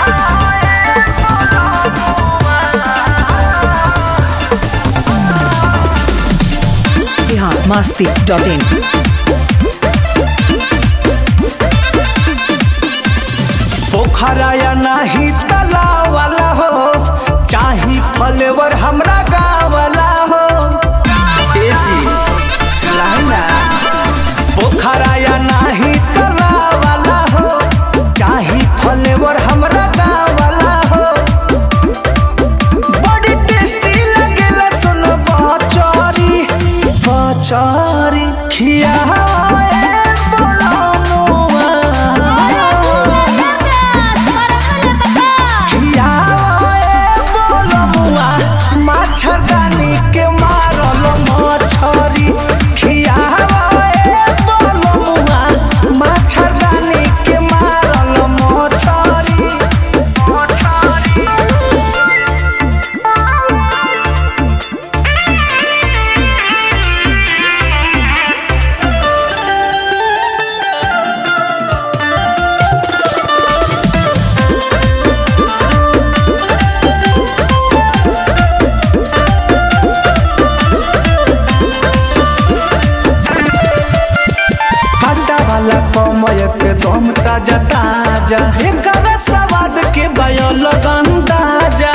Bihar Masti dot in पोखरा या नाही तलाव वाला हो चाही फलेवर हमरा गाँव वाला हो ए जी लाइना पोखरा या नाही तलाव वाला हो चाही फलेवर हमरा गाँव वाला हो बड़ी टेस्टी लगेला सुनो बचरी बचरी खिया मच्छरदानी के मारल मछरी खियावे बोलमुआ मच्छरदानी के मारल मछरी काटा वाला कमय के दम ताजा ताजा एकर स्वाद के बयल गंदाजा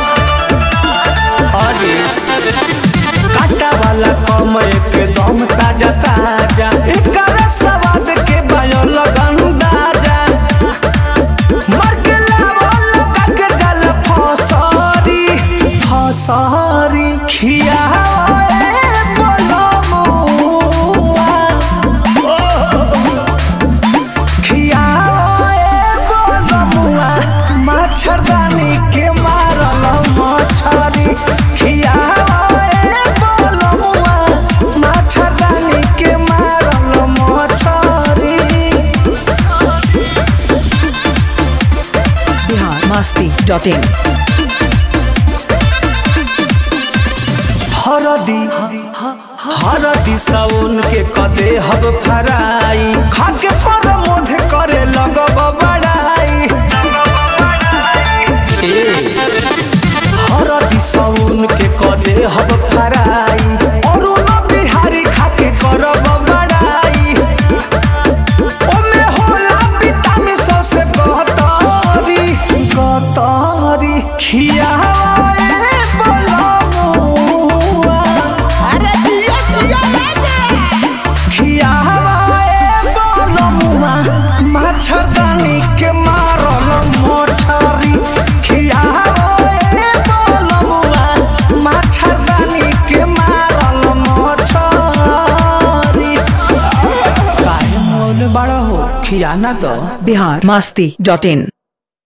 अरे काटा वाला कमय के दम ताजा ताजा एकर स्वाद के बयल गंदाजा मर के लावल लगा के जल फसरी फसरी खियावे बोलमुआ खियाए बोलमुआ मच्छरदानी के मारल मछरी खियाए बोलमुआ मच्छरदानी के मारल मछरी बिहार मस्ती डॉट इन हरदी हरदी साउन के कदे हब फराई खाके पर मोध करे लगब बड़ाई ए हरदी साउन के कदे हब फराई और न बिहारी खाके करब बड़ाई ओमे होला विटामिन सबसे गहतरी गहतरी खियाए बोलमुआ खियाए बोलमुआ मच्छरदानी के मारल मोछरी खियाए बोलमुआ मच्छरदानी के मारल मोछरी काहे मोल बड़ा हो खियाना तो बिहार मस्ती डॉट इन